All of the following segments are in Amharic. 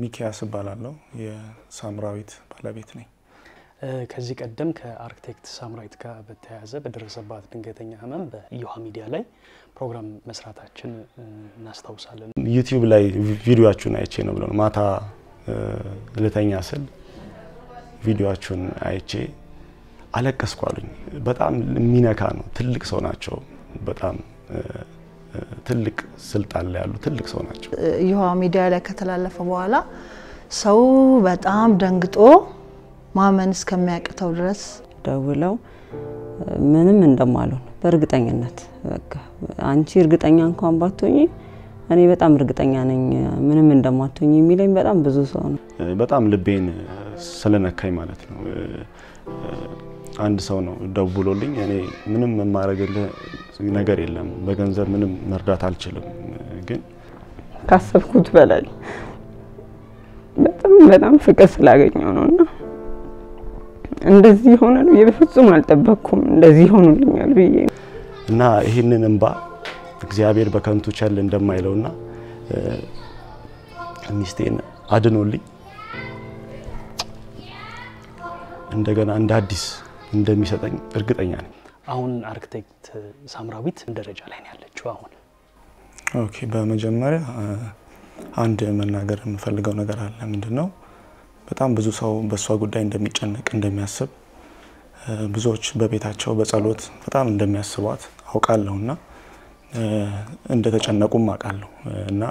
ሚኪያስ እባላለሁ። የሳምራዊት ባለቤት ነኝ። ከዚህ ቀደም ከአርክቴክት ሳምራዊት ጋር በተያያዘ በደረሰባት ድንገተኛ ህመም በእዮሃ ሚዲያ ላይ ፕሮግራም መስራታችን እናስታውሳለን። ዩቲዩብ ላይ ቪዲዮችሁን አይቼ ነው ብለው ማታ ልተኛ ስል ቪዲዮችሁን አይቼ አለቀስኩ አሉኝ። በጣም የሚነካ ነው። ትልቅ ሰው ናቸው። በጣም ትልቅ ስልጣን ላይ ያሉ ትልቅ ሰው ናቸው። እዮሃ ሚዲያ ላይ ከተላለፈ በኋላ ሰው በጣም ደንግጦ ማመን እስከሚያቅተው ድረስ ደውለው ምንም እንደማልሆን በእርግጠኝነት በቃ አንቺ እርግጠኛ እንኳን ባትሆኚ እኔ በጣም እርግጠኛ ነኝ ምንም እንደማትሆኝ የሚለኝ በጣም ብዙ ሰው ነው። በጣም ልቤን ስለነካኝ ማለት ነው። አንድ ሰው ነው ደውሎልኝ፣ እኔ ምንም የማደርግልህ ነገር የለም፣ በገንዘብ ምንም መርዳት አልችልም፣ ግን ካሰብኩት በላይ በጣም በጣም ፍቅር ስላገኘው ነው እና እንደዚህ ይሆናል ብዬ በፍጹም አልጠበቅኩም። እንደዚህ ይሆኑልኛል ብዬ እና ይህንን እንባ እግዚአብሔር በከንቱ ቸል እንደማይለውና ሚስቴን አድኖልኝ እንደገና እንደ አዲስ እንደሚሰጠኝ እርግጠኛ ነኝ። አሁን አርክቴክት ሳምራዊት ደረጃ ላይ ነው ያለችው? አሁን ኦኬ፣ በመጀመሪያ አንድ መናገር የምፈልገው ነገር አለ። ምንድን ነው በጣም ብዙ ሰው በእሷ ጉዳይ እንደሚጨነቅ እንደሚያስብ፣ ብዙዎች በቤታቸው በጸሎት በጣም እንደሚያስቧት አውቃለሁ እና እንደተጨነቁም አውቃለሁ እና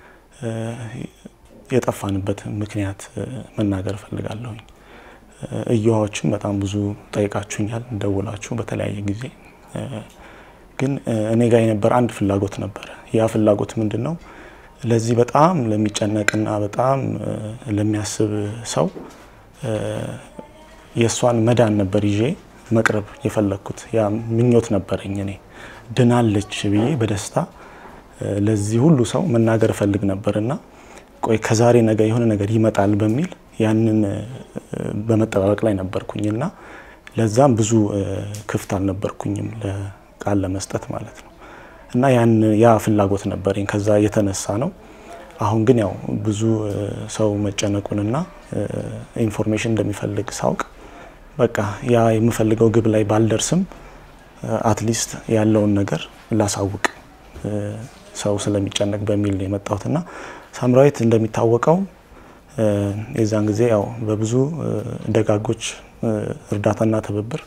የጠፋንበት ምክንያት መናገር እፈልጋለሁኝ። እዮሃዎችም በጣም ብዙ ጠይቃችሁኛል፣ ደውላችሁ በተለያየ ጊዜ። ግን እኔ ጋር የነበረ አንድ ፍላጎት ነበረ። ያ ፍላጎት ምንድን ነው? ለዚህ በጣም ለሚጨነቅና በጣም ለሚያስብ ሰው የእሷን መዳን ነበር ይዤ መቅረብ የፈለግኩት። ያ ምኞት ነበረኝ። እኔ ድናለች ብዬ በደስታ ለዚህ ሁሉ ሰው መናገር እፈልግ ነበርና ቆይ ከዛሬ ነገ የሆነ ነገር ይመጣል በሚል ያንን በመጠባበቅ ላይ ነበርኩኝና ለዛም ብዙ ክፍት አልነበርኩኝም ለቃል ለመስጠት ማለት ነው። እና ያ ፍላጎት ነበረኝ። ከዛ የተነሳ ነው። አሁን ግን ያው ብዙ ሰው መጨነቁንና ኢንፎርሜሽን እንደሚፈልግ ሳውቅ በቃ ያ የምፈልገው ግብ ላይ ባልደርስም አትሊስት ያለውን ነገር ላሳውቅ ሰው ስለሚጨነቅ በሚል ነው የመጣሁትና ሳምራዊት እንደሚታወቀው የዛን ጊዜ ያው በብዙ ደጋጎች እርዳታና ትብብር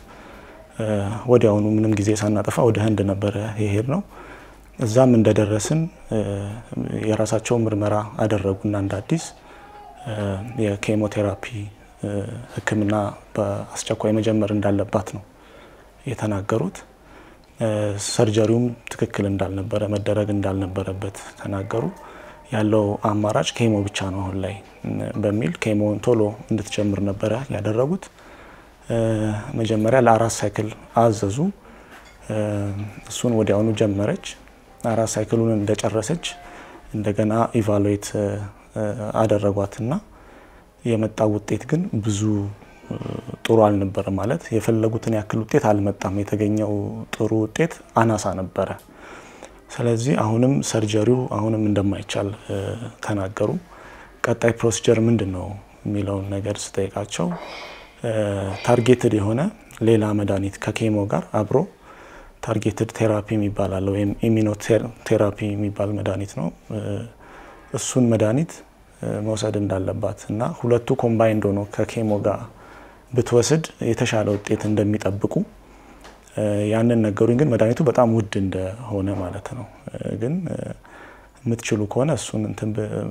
ወዲያውኑ ምንም ጊዜ ሳናጠፋ ወደ ህንድ ነበረ የሄድ ነው። እዛም እንደደረስን የራሳቸው ምርመራ አደረጉና እንደ አዲስ የኬሞቴራፒ ሕክምና በአስቸኳይ መጀመር እንዳለባት ነው የተናገሩት። ሰርጀሪውም ትክክል እንዳልነበረ መደረግ እንዳልነበረበት ተናገሩ። ያለው አማራጭ ኬሞ ብቻ ነው አሁን ላይ በሚል ኬሞን ቶሎ እንድትጀምር ነበረ ያደረጉት። መጀመሪያ ለአራት ሳይክል አዘዙ። እሱን ወዲያውኑ ጀመረች። አራት ሳይክሉን እንደጨረሰች እንደገና ኢቫሉዌት አደረጓትና የመጣው ውጤት ግን ብዙ ጥሩ አልነበረ። ማለት የፈለጉትን ያክል ውጤት አልመጣም። የተገኘው ጥሩ ውጤት አናሳ ነበረ። ስለዚህ አሁንም ሰርጀሪው አሁንም እንደማይቻል ተናገሩ። ቀጣይ ፕሮሲጀር ምንድን ነው የሚለውን ነገር ስጠይቃቸው ታርጌትድ የሆነ ሌላ መድኃኒት ከኬሞ ጋር አብሮ ታርጌትድ ቴራፒ የሚባል አለ ወይም ኢሚኖቴራፒ የሚባል መድኃኒት ነው። እሱን መድኃኒት መውሰድ እንዳለባት እና ሁለቱ ኮምባይንድ ሆኖ ከኬሞ ጋር ብትወስድ የተሻለ ውጤት እንደሚጠብቁ ያንን ነገሩኝ። ግን መድኃኒቱ በጣም ውድ እንደሆነ ማለት ነው። ግን የምትችሉ ከሆነ እሱን እንትን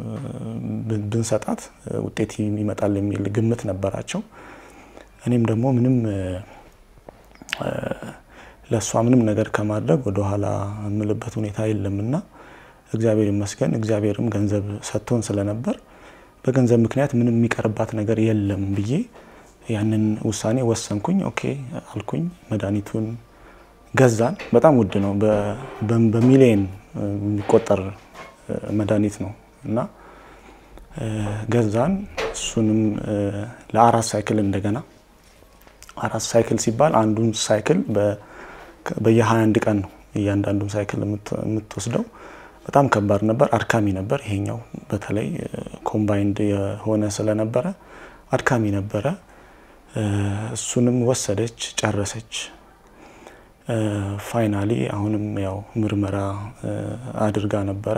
ብንሰጣት ውጤት ይመጣል የሚል ግምት ነበራቸው። እኔም ደግሞ ምንም ለእሷ ምንም ነገር ከማድረግ ወደኋላ የምልበት ሁኔታ የለምና እግዚአብሔር ይመስገን። እግዚአብሔርም ገንዘብ ሰጥቶን ስለነበር በገንዘብ ምክንያት ምንም የሚቀርባት ነገር የለም ብዬ ያንን ውሳኔ ወሰንኩኝ። ኦኬ አልኩኝ። መድኃኒቱን ገዛን። በጣም ውድ ነው፣ በሚሊየን የሚቆጠር መድኃኒት ነው እና ገዛን። እሱንም ለአራት ሳይክል እንደገና አራት ሳይክል ሲባል አንዱን ሳይክል በየ21 ቀን ነው እያንዳንዱን ሳይክል የምትወስደው በጣም ከባድ ነበር፣ አድካሚ ነበር። ይሄኛው በተለይ ኮምባይንድ የሆነ ስለነበረ አድካሚ ነበረ። እሱንም ወሰደች፣ ጨረሰች። ፋይናሊ አሁንም ያው ምርመራ አድርጋ ነበረ።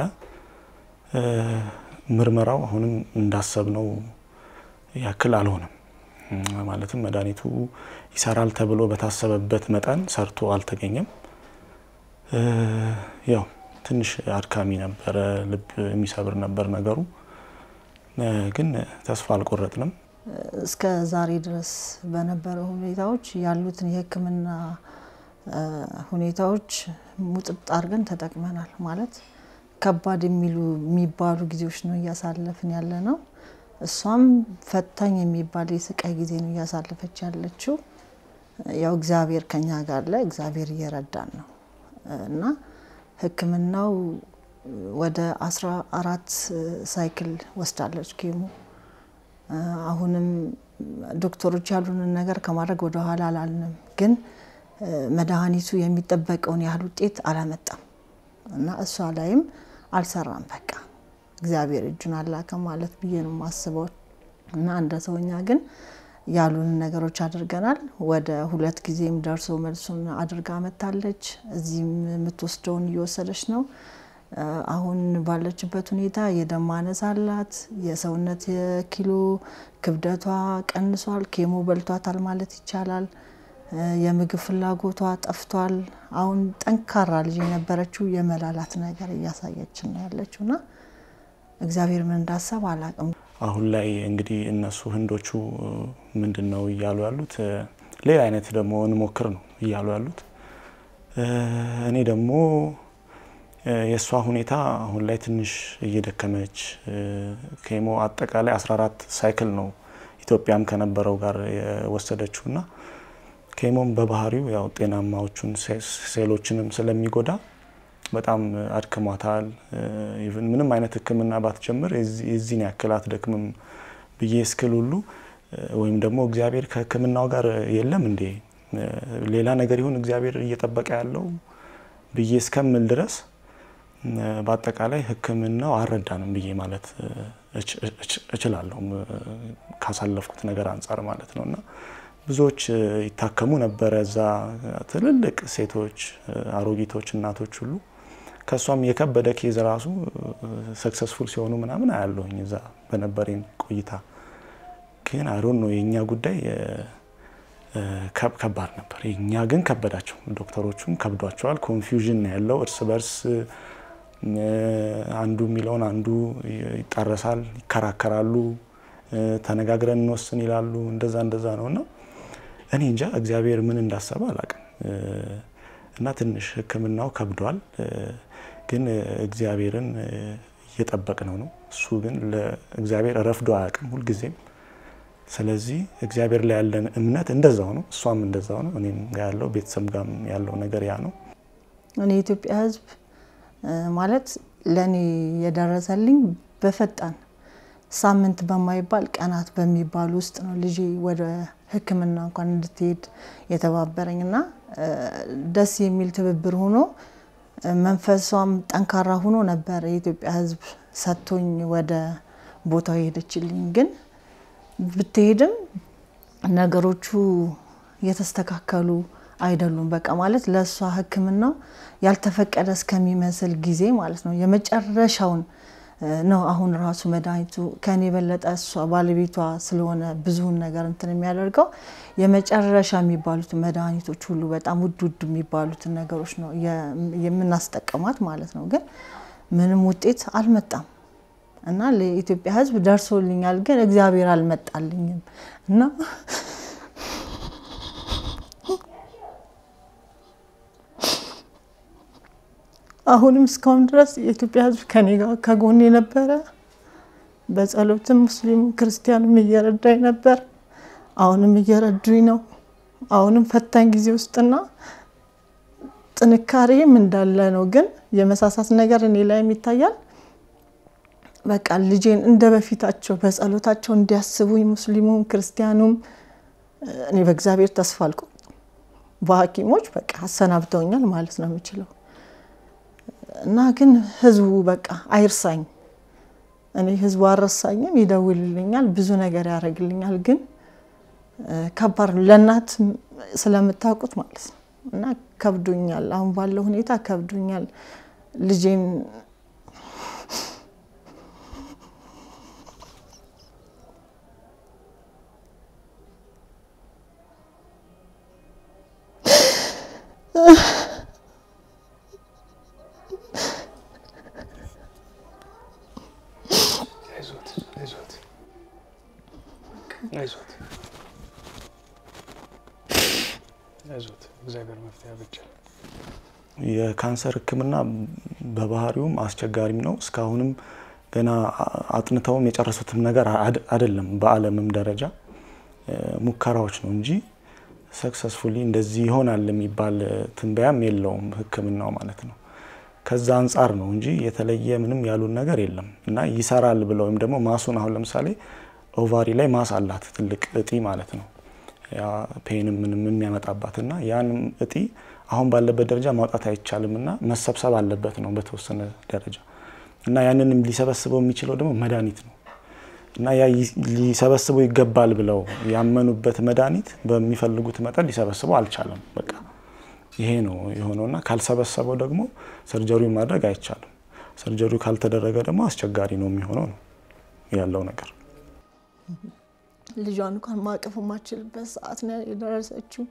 ምርመራው አሁንም እንዳሰብነው ያክል አልሆነም። ማለትም መድኃኒቱ ይሰራል ተብሎ በታሰበበት መጠን ሰርቶ አልተገኘም። ያው ትንሽ አድካሚ ነበረ፣ ልብ የሚሰብር ነበር ነገሩ። ግን ተስፋ አልቆረጥንም። እስከ ዛሬ ድረስ በነበረው ሁኔታዎች ያሉትን የሕክምና ሁኔታዎች ሙጥጥ አድርገን ተጠቅመናል። ማለት ከባድ የሚሉ የሚባሉ ጊዜዎች ነው እያሳለፍን ያለ ነው። እሷም ፈታኝ የሚባል የስቃይ ጊዜ ነው እያሳለፈች ያለችው። ያው እግዚአብሔር ከኛ ጋር አለ፣ እግዚአብሔር እየረዳን ነው እና ህክምናው ወደ አስራ አራት ሳይክል ወስዳለች ኬሞ። አሁንም ዶክተሮች ያሉንን ነገር ከማድረግ ወደ ኋላ አላልንም፣ ግን መድኃኒቱ የሚጠበቀውን ያህል ውጤት አላመጣም እና እሷ ላይም አልሰራም። በቃ እግዚአብሔር እጁን አላከም ማለት ብዬ ነው የማስበው እና እንደ ሰውኛ ግን ያሉንን ነገሮች አድርገናል። ወደ ሁለት ጊዜም ደርሶ መልሱን አድርጋ መታለች። እዚህም የምትወስደውን እየወሰደች ነው። አሁን ባለችበት ሁኔታ የደም ማነስ አላት። የሰውነት የኪሎ ክብደቷ ቀንሷል። ኬሞ በልቷታል ማለት ይቻላል። የምግብ ፍላጎቷ ጠፍቷል። አሁን ጠንካራ ልጅ የነበረችው የመላላት ነገር እያሳየችን ነው ያለችው እና እግዚአብሔር ምን እንዳሰብ አላቅም። አሁን ላይ እንግዲህ እነሱ ህንዶቹ ምንድን ነው እያሉ ያሉት? ሌላ አይነት ደግሞ እንሞክር ነው እያሉ ያሉት። እኔ ደግሞ የእሷ ሁኔታ አሁን ላይ ትንሽ እየደከመች ኬሞ አጠቃላይ 14 ሳይክል ነው ኢትዮጵያም ከነበረው ጋር የወሰደችው እና ኬሞም በባህሪው ያው ጤናማዎቹን ሴሎችንም ስለሚጎዳ በጣም አድክሟታል። ኢቭን ምንም አይነት ሕክምና ባትጀምር የዚህን ያክል አትደክምም ብዬ እስክል ሁሉ ወይም ደግሞ እግዚአብሔር ከሕክምናው ጋር የለም እንዴ ሌላ ነገር ይሁን እግዚአብሔር እየጠበቀ ያለው ብዬ እስከምል ድረስ በአጠቃላይ ሕክምናው አልረዳንም ብዬ ማለት እችላለሁ ካሳለፍኩት ነገር አንጻር ማለት ነው እና ብዙዎች ይታከሙ ነበረ እዛ ትልልቅ ሴቶች፣ አሮጊቶች፣ እናቶች ሁሉ ከእሷም የከበደ ኬዝ ራሱ ሰክሰስፉል ሲሆኑ ምናምን አያለሁኝ እዛ በነበረኝ ቆይታ። ግን አይዶን ነው የእኛ ጉዳይ ከባድ ነበር። የእኛ ግን ከበዳቸው፣ ዶክተሮቹም ከብዷቸዋል። ኮንፊውዥን ነው ያለው እርስ በርስ አንዱ የሚለውን አንዱ ይጣረሳል፣ ይከራከራሉ፣ ተነጋግረን እንወስን ይላሉ። እንደዛ እንደዛ ነው እና እኔ እንጃ እግዚአብሔር ምን እንዳሰበ አላቅም እና ትንሽ ሕክምናው ከብዷል። ግን እግዚአብሔርን እየጠበቅነው ነው። እሱ ግን ለእግዚአብሔር ረፍዶ አያውቅም ሁልጊዜም። ስለዚህ እግዚአብሔር ላይ ያለን እምነት እንደዛው ነው፣ እሷም እንደዛው ነው። እኔም ጋር ያለው ቤተሰብ ጋር ያለው ነገር ያ ነው። እኔ የኢትዮጵያ ሕዝብ ማለት ለእኔ የደረሰልኝ በፈጣን ሳምንት በማይባል ቀናት በሚባሉ ውስጥ ነው ልጄ ወደ ሕክምና እንኳን እንድትሄድ የተባበረኝ እና ደስ የሚል ትብብር ሆኖ መንፈሷም ጠንካራ ሆኖ ነበር የኢትዮጵያ ሕዝብ ሰጥቶኝ ወደ ቦታው የሄደችልኝ። ግን ብትሄድም ነገሮቹ የተስተካከሉ አይደሉም። በቃ ማለት ለእሷ ሕክምናው ያልተፈቀደ እስከሚመስል ጊዜ ማለት ነው የመጨረሻውን ነው። አሁን ራሱ መድኃኒቱ ከኔ የበለጠ እሷ ባለቤቷ ስለሆነ ብዙውን ነገር እንትን የሚያደርገው የመጨረሻ የሚባሉትን መድኃኒቶች ሁሉ በጣም ውድ ውድ የሚባሉትን ነገሮች ነው የምናስጠቀማት ማለት ነው። ግን ምንም ውጤት አልመጣም እና ለኢትዮጵያ ሕዝብ ደርሶልኛል፣ ግን እግዚአብሔር አልመጣልኝም እና አሁንም እስካሁን ድረስ የኢትዮጵያ ሕዝብ ከኔ ጋር ከጎን የነበረ በጸሎትም ሙስሊም ክርስቲያንም እየረዳኝ ነበር። አሁንም እየረዱኝ ነው። አሁንም ፈታኝ ጊዜ ውስጥና ጥንካሬም እንዳለ ነው። ግን የመሳሳት ነገር እኔ ላይም ይታያል። በቃ ልጄን እንደ በፊታቸው በጸሎታቸው እንዲያስቡኝ ሙስሊሙም ክርስቲያኑም እኔ በእግዚአብሔር ተስፋ አልቆርጥም። በሐኪሞች በቃ አሰናብተውኛል ማለት ነው የምችለው እና ግን ህዝቡ በቃ አይርሳኝ። እኔ ህዝቡ አልረሳኝም፣ ይደውልልኛል፣ ብዙ ነገር ያደርግልኛል። ግን ከባድ ነው ለእናት ስለምታውቁት ማለት ነው። እና ከብዶኛል፣ አሁን ባለው ሁኔታ ከብዶኛል ልጄን አይዞት እግዚአብሔር መፍትሄ ያበጃል። የካንሰር ሕክምና በባህሪውም አስቸጋሪም ነው። እስካሁንም ገና አጥንተውም የጨረሱትም ነገር አይደለም። በዓለምም ደረጃ ሙከራዎች ነው እንጂ ሰክሰስፉሊ እንደዚህ ይሆናል የሚባል ትንበያም የለውም ሕክምናው ማለት ነው። ከዛ አንጻር ነው እንጂ የተለየ ምንም ያሉን ነገር የለም እና ይሰራል ብለው ወይም ደግሞ ማሱን አሁን ለምሳሌ ኦቫሪ ላይ ማስ አላት ትልቅ እጢ ማለት ነው ፔንም ምንም የሚያመጣባት እና ያን እጢ አሁን ባለበት ደረጃ ማውጣት አይቻልም እና መሰብሰብ አለበት ነው በተወሰነ ደረጃ እና ያንንም ሊሰበስበው የሚችለው ደግሞ መድኃኒት ነው እና ያ ሊሰበስበው ይገባል ብለው ያመኑበት መድኃኒት በሚፈልጉት መጠን ሊሰበስበው አልቻለም። በቃ ይሄ ነው የሆነውና ካልሰበሰበው ደግሞ ሰርጀሪውን ማድረግ አይቻልም። ሰርጀሪው ካልተደረገ ደግሞ አስቸጋሪ ነው የሚሆነው ነው ያለው ነገር። ልጇን እንኳን ማቀፍ የማችልበት ሰዓት ነው የደረሰችው።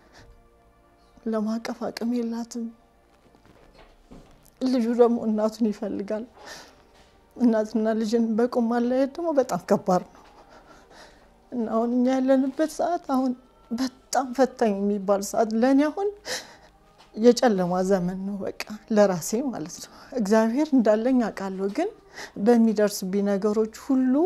ለማቀፍ አቅም የላትም። ልጁ ደግሞ እናቱን ይፈልጋል። እናትና ልጅን በቁም ማለያየት ደግሞ በጣም ከባድ ነው እና አሁን እኛ ያለንበት ሰዓት አሁን በጣም ፈታኝ የሚባል ሰዓት ለእኔ አሁን የጨለማ ዘመን ነው። በቃ ለራሴ ማለት ነው። እግዚአብሔር እንዳለኝ አውቃለሁ፣ ግን በሚደርስብኝ ነገሮች ሁሉ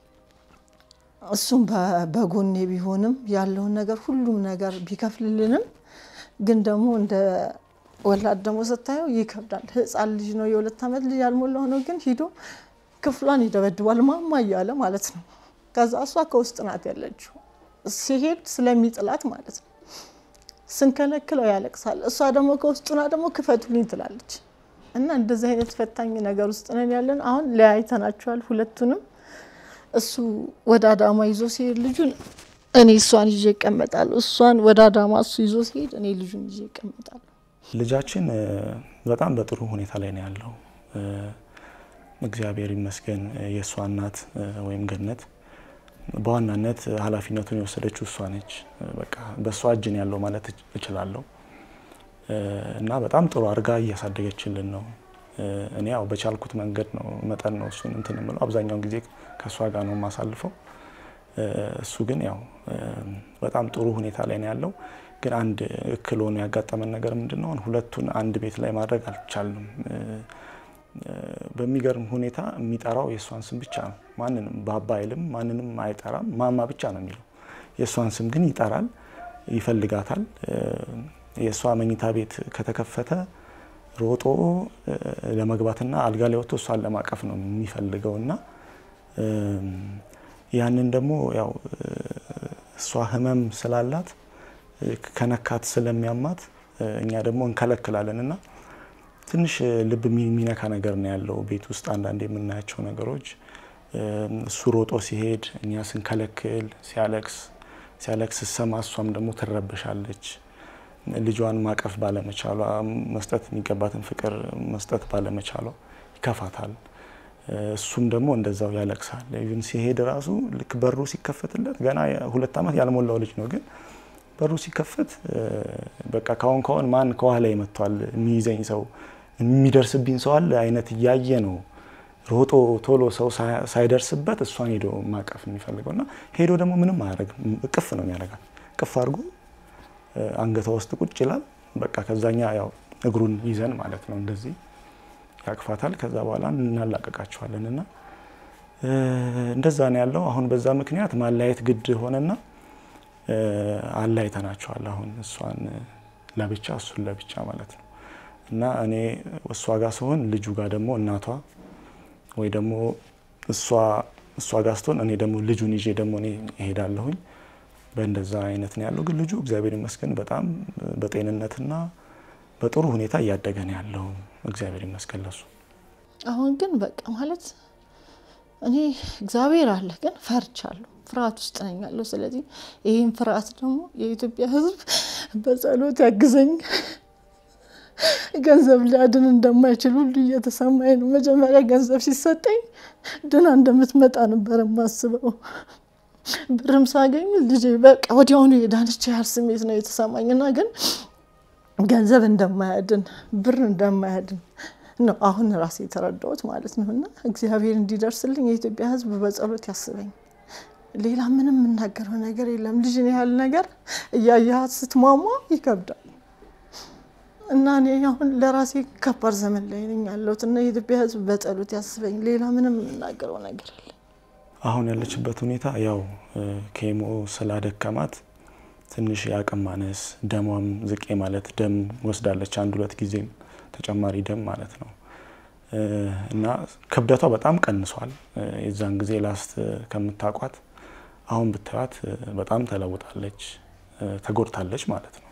እሱም በጎኔ ቢሆንም ያለውን ነገር ሁሉም ነገር ቢከፍልልንም ግን ደግሞ እንደ ወላድ ደግሞ ስታየው ይከብዳል። ሕፃን ልጅ ነው፣ የሁለት ዓመት ልጅ ያልሞላው ነው። ግን ሂዶ ክፍሏን ይደበድባል ማማ እያለ ማለት ነው። ከዛ እሷ ከውስጥ ናት ያለችው ሲሄድ ስለሚጥላት ማለት ነው። ስንከለክለው ያለቅሳል። እሷ ደግሞ ከውስጡና ደግሞ ክፈቱልኝ ትላለች። እና እንደዚህ አይነት ፈታኝ ነገር ውስጥ ነን ያለን። አሁን ለያይተናቸዋል ሁለቱንም እሱ ወደ አዳማ ይዞ ሲሄድ ልጁን እኔ እሷን ይዤ እቀመጣለሁ። እሷን ወደ አዳማ እሱ ይዞ ሲሄድ እኔ ልጁን ይዤ እቀመጣለሁ። ልጃችን በጣም በጥሩ ሁኔታ ላይ ነው ያለው። እግዚአብሔር ይመስገን። የእሷ እናት ወይም ገነት በዋናነት ኃላፊነቱን የወሰደችው እሷ ነች። በቃ በእሷ እጅ ነው ያለው ማለት እችላለሁ። እና በጣም ጥሩ አድርጋ እያሳደገችልን ነው። እኔ ያው በቻልኩት መንገድ ነው መጠን ነው እሱን እንትን የምለው አብዛኛውን ጊዜ ከእሷ ጋር ነው የማሳልፈው። እሱ ግን ያው በጣም ጥሩ ሁኔታ ላይ ነው ያለው። ግን አንድ እክል ሆኖ ያጋጠመን ነገር ምንድን ነው? ሁለቱን አንድ ቤት ላይ ማድረግ አልቻልንም። በሚገርም ሁኔታ የሚጠራው የእሷን ስም ብቻ ነው። ማንንም ባባ አይልም፣ ማንንም አይጠራም። ማማ ብቻ ነው የሚለው። የእሷን ስም ግን ይጠራል፣ ይፈልጋታል። የእሷ መኝታ ቤት ከተከፈተ ሮጦ ለመግባትና አልጋ ላይ ወጥቶ እሷን ለማቀፍ ነው የሚፈልገው እና ያንን ደግሞ ያው እሷ ህመም ስላላት ከነካት ስለሚያማት እኛ ደግሞ እንከለክላለን እና ትንሽ ልብ የሚነካ ነገር ነው ያለው ቤት ውስጥ አንዳንድ የምናያቸው ነገሮች። እሱ ሮጦ ሲሄድ እኛ ስንከለክል ሲያለቅስ ሲያለቅስ ስሰማ እሷም ደግሞ ትረብሻለች። ልጇን ማቀፍ ባለመቻሏ መስጠት የሚገባትን ፍቅር መስጠት ባለመቻሏ ይከፋታል። እሱም ደግሞ እንደዛው ያለቅሳል። ኢቭን ሲሄድ ራሱ ልክ በሩ ሲከፈትለት ገና ሁለት ዓመት ያልሞላው ልጅ ነው ግን በሩ ሲከፈት በቃ ካሁን ካሁን ማን ከኋላ ይመቷል የሚይዘኝ ሰው የሚደርስብኝ ሰው አለ አይነት እያየ ነው ሮጦ ቶሎ ሰው ሳይደርስበት እሷን ሄዶ ማቀፍ የሚፈልገው እና ሄዶ ደግሞ ምንም አያደርግም። እቅፍ ነው የሚያደርጋት። እቅፍ አድርጎ አንገቷ ውስጥ ቁጭ ይላል። በቃ ከዛኛ ያው እግሩን ይዘን ማለት ነው እንደዚህ ያቅፋታል። ከዛ በኋላ እናላቀቃቸዋለን እና እንደዛ ነው ያለው። አሁን በዛ ምክንያት ማለያየት ግድ ሆነና አላይተናቸዋል። አሁን እሷን ለብቻ እሱን ለብቻ ማለት ነው እና እኔ እሷ ጋር ስሆን ልጁ ጋር ደግሞ እናቷ ወይ ደግሞ እሷ እሷ ጋር ስትሆን እኔ ደግሞ ልጁን ይዤ ደግሞ እኔ እሄዳለሁኝ። በእንደዛ አይነት ነው ያለው። ግን ልጁ እግዚአብሔር ይመስገን በጣም በጤንነትና በጥሩ ሁኔታ እያደገ ነው ያለው። እግዚአብሔር ይመስገን ለሱ። አሁን ግን በቃ ማለት እኔ እግዚአብሔር አለ ግን ፈርቻለሁ፣ ፍርሃት ውስጥ ነኝ ያለው። ስለዚህ ይህን ፍርሃት ደግሞ የኢትዮጵያ ሕዝብ በጸሎት ያግዘኝ። ገንዘብ ሊያድን እንደማይችል ሁሉ እየተሰማኝ ነው። መጀመሪያ ገንዘብ ሲሰጠኝ ድና እንደምትመጣ ነበር የማስበው። ብርም ሳገኝ ልጄ በቃ ወዲያውኑ የዳነች ያህል ስሜት ነው የተሰማኝ እና ግን ገንዘብ እንደማያድን ብር እንደማያድን ነው አሁን ራሴ የተረዳሁት ማለት ነው። እና እግዚአብሔር እንዲደርስልኝ የኢትዮጵያ ሕዝብ በጸሎት ያስበኝ። ሌላ ምንም የምናገረው ነገር የለም። ልጅን ያህል ነገር እያያት ስትሟሟ ይከብዳል እና እኔ አሁን ለራሴ ከባድ ዘመን ላይ ነኝ ያለሁት እና የኢትዮጵያ ሕዝብ በጸሎት ያስበኝ። ሌላ ምንም የምናገረው ነገር የለም። አሁን ያለችበት ሁኔታ ያው ኬሞ ስላደከማት ትንሽ የአቅም ማነስ፣ ደሟም ዝቄ ማለት ደም ወስዳለች አንድ ሁለት ጊዜም ተጨማሪ ደም ማለት ነው እና ክብደቷ በጣም ቀንሷል። የዛን ጊዜ ላስት ከምታቋት አሁን ብታዩት በጣም ተለውጣለች፣ ተጎድታለች ማለት ነው።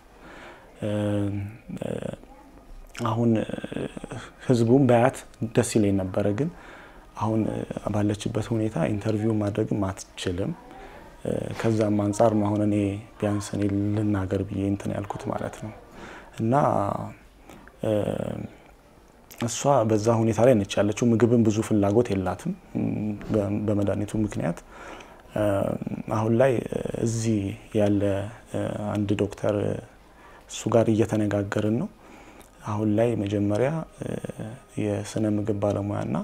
አሁን ህዝቡም በያት ደስ ይለኝ ነበረ፣ ግን አሁን ባለችበት ሁኔታ ኢንተርቪው ማድረግም አትችልም። ከዛም አንጻር ነው አሁን እኔ ቢያንስ እኔ ልናገር ብዬ እንትን ያልኩት ማለት ነው እና እሷ በዛ ሁኔታ ላይ ነች ያለችው። ምግብን ብዙ ፍላጎት የላትም በመድኃኒቱ ምክንያት። አሁን ላይ እዚህ ያለ አንድ ዶክተር እሱ ጋር እየተነጋገርን ነው። አሁን ላይ መጀመሪያ የስነ ምግብ ባለሙያና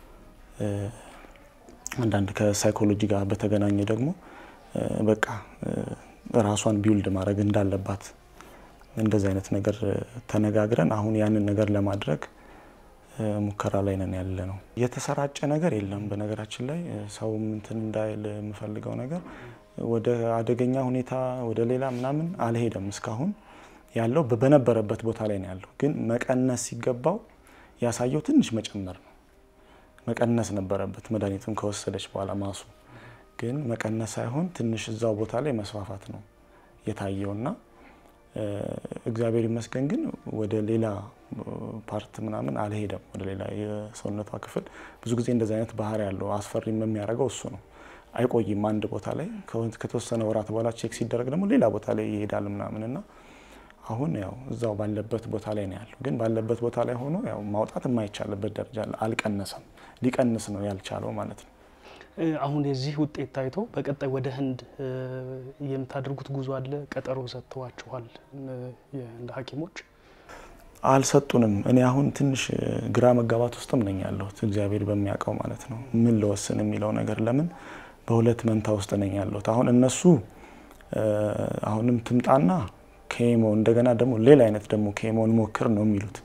አንዳንድ ከሳይኮሎጂ ጋር በተገናኘ ደግሞ በቃ ራሷን ቢውልድ ማድረግ እንዳለባት እንደዚህ አይነት ነገር ተነጋግረን አሁን ያንን ነገር ለማድረግ ሙከራ ላይ ነን ያለ ነው። የተሰራጨ ነገር የለም። በነገራችን ላይ ሰውም እንትን እንዳይል የምፈልገው ነገር ወደ አደገኛ ሁኔታ ወደ ሌላ ምናምን አልሄደም። እስካሁን ያለው በነበረበት ቦታ ላይ ነው ያለው። ግን መቀነስ ሲገባው ያሳየው ትንሽ መጨመር ነው። መቀነስ ነበረበት መድኃኒቱን ከወሰደች በኋላ ማሱ ግን መቀነስ ሳይሆን ትንሽ እዛው ቦታ ላይ መስፋፋት ነው የታየውና እግዚአብሔር ይመስገን ግን ወደ ሌላ ፓርት ምናምን አልሄደም። ወደ ሌላ የሰውነቷ ክፍል ብዙ ጊዜ እንደዚህ አይነት ባህሪ ያለው አስፈሪም የሚያደርገው እሱ ነው። አይቆይም አንድ ቦታ ላይ ከተወሰነ ወራት በኋላ ቼክ ሲደረግ ደግሞ ሌላ ቦታ ላይ ይሄዳል ምናምን እና አሁን ያው እዛው ባለበት ቦታ ላይ ነው ያለው። ግን ባለበት ቦታ ላይ ሆኖ ያው ማውጣት የማይቻልበት ደረጃ አልቀነሰም። ሊቀንስ ነው ያልቻለው ማለት ነው። አሁን የዚህ ውጤት ታይቶ በቀጣይ ወደ ህንድ የምታደርጉት ጉዞ አለ? ቀጠሮ ሰጥተዋችኋል? እንደ ሐኪሞች አልሰጡንም። እኔ አሁን ትንሽ ግራ መጋባት ውስጥም ነኝ ያለሁት እግዚአብሔር በሚያውቀው ማለት ነው። ምን ለወስን የሚለው ነገር ለምን በሁለት መንታ ውስጥ ነኝ ያለሁት። አሁን እነሱ አሁንም ትምጣና ኬሞ እንደገና ደግሞ ሌላ አይነት ደግሞ ኬሞን ሞክር ነው የሚሉት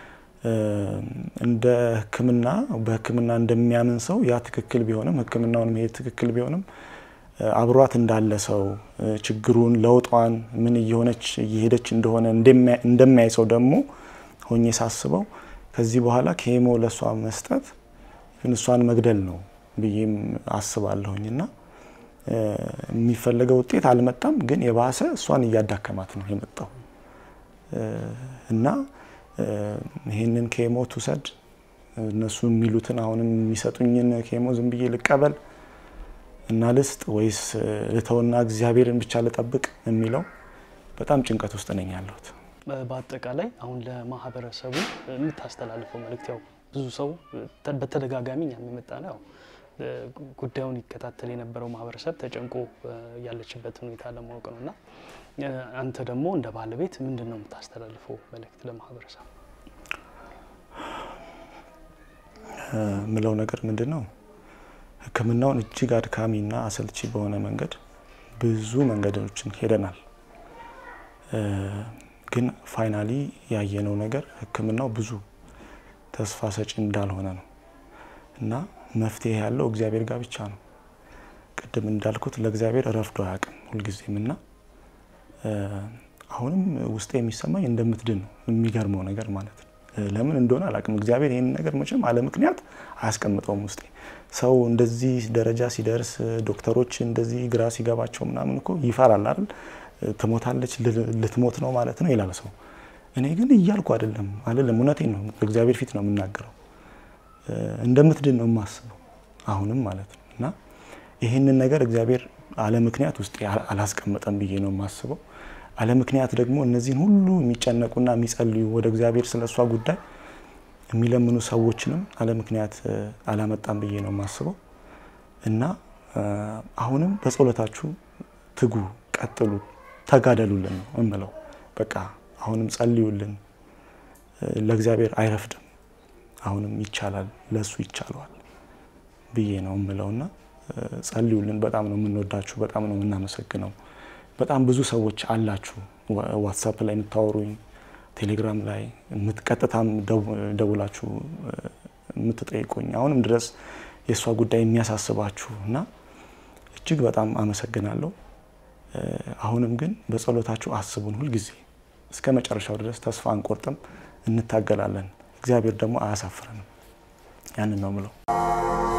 እንደ ሕክምና በሕክምና እንደሚያምን ሰው ያ ትክክል ቢሆንም ሕክምናውን መሄድ ትክክል ቢሆንም አብሯት እንዳለ ሰው ችግሩን ለውጧን ምን እየሆነች እየሄደች እንደሆነ እንደሚያይ ሰው ደግሞ ሆኜ ሳስበው ከዚህ በኋላ ኬሞ ለእሷ መስጠት ግን እሷን መግደል ነው ብዬም አስባለሁኝ እና የሚፈለገው ውጤት አልመጣም፣ ግን የባሰ እሷን እያዳከማት ነው የመጣው እና ይህንን ኬሞ ትውሰድ እነሱ የሚሉትን አሁንም የሚሰጡኝን ኬሞ ዝም ብዬ ልቀበል እና ልስጥ ወይስ ልተውና እግዚአብሔርን ብቻ ልጠብቅ የሚለው በጣም ጭንቀት ውስጥ ነኝ ያለሁት። በአጠቃላይ አሁን ለማህበረሰቡ የምታስተላልፈው መልእክት ያው ብዙ ሰው በተደጋጋሚ እኛም የመጣ ነው ያው ጉዳዩን ይከታተል የነበረው ማህበረሰብ ተጨንቆ ያለችበት ሁኔታ ለማወቅ ነው እና አንተ ደግሞ እንደ ባለቤት ምንድን ነው የምታስተላልፈው መልእክት ለማህበረሰብ? ምለው ነገር ምንድን ነው ሕክምናውን እጅግ አድካሚና አሰልቺ በሆነ መንገድ ብዙ መንገዶችን ሄደናል። ግን ፋይናሊ ያየነው ነገር ሕክምናው ብዙ ተስፋ ሰጪ እንዳልሆነ ነው እና መፍትሄ ያለው እግዚአብሔር ጋር ብቻ ነው። ቅድም እንዳልኩት ለእግዚአብሔር ረፍዶ አያውቅም ሁልጊዜም እና አሁንም ውስጤ የሚሰማኝ እንደምትድን ነው። የሚገርመው ነገር ማለት ነው። ለምን እንደሆነ አላውቅም። እግዚአብሔር ይህን ነገር መቼም አለ ምክንያት አያስቀምጠውም ውስጤ። ሰው እንደዚህ ደረጃ ሲደርስ ዶክተሮች እንደዚህ ግራ ሲገባቸው ምናምን እኮ ይፈራል አይደል? ትሞታለች፣ ልትሞት ነው ማለት ነው ይላል ሰው። እኔ ግን እያልኩ አይደለም አይደለም፣ እውነቴን ነው። በእግዚአብሔር ፊት ነው የምናገረው። እንደምትድን ነው የማስበው አሁንም ማለት ነው። እና ይህንን ነገር እግዚአብሔር አለ ምክንያት ውስጥ አላስቀመጠም ብዬ ነው የማስበው። አለ ምክንያት ደግሞ እነዚህን ሁሉ የሚጨነቁና የሚጸልዩ ወደ እግዚአብሔር ስለ እሷ ጉዳይ የሚለምኑ ሰዎችንም አለ ምክንያት አላመጣም ብዬ ነው የማስበው። እና አሁንም በጸሎታችሁ ትጉ፣ ቀጥሉ፣ ተጋደሉልን ነው እምለው። በቃ አሁንም ጸልዩልን። ለእግዚአብሔር አይረፍድም። አሁንም ይቻላል፣ ለእሱ ይቻለዋል ብዬ ነው እምለውና ጸልዩልን። በጣም ነው የምንወዳችሁ፣ በጣም ነው የምናመሰግነው። በጣም ብዙ ሰዎች አላችሁ ዋትሳፕ ላይ የምታወሩኝ፣ ቴሌግራም ላይ ቀጥታም ደውላችሁ የምትጠይቁኝ አሁንም ድረስ የእሷ ጉዳይ የሚያሳስባችሁ እና እጅግ በጣም አመሰግናለሁ። አሁንም ግን በጸሎታችሁ አስቡን ሁልጊዜ እስከ መጨረሻው ድረስ ተስፋ አንቆርጥም፣ እንታገላለን። እግዚአብሔር ደግሞ አያሳፍረንም። ያንን ነው ምለው።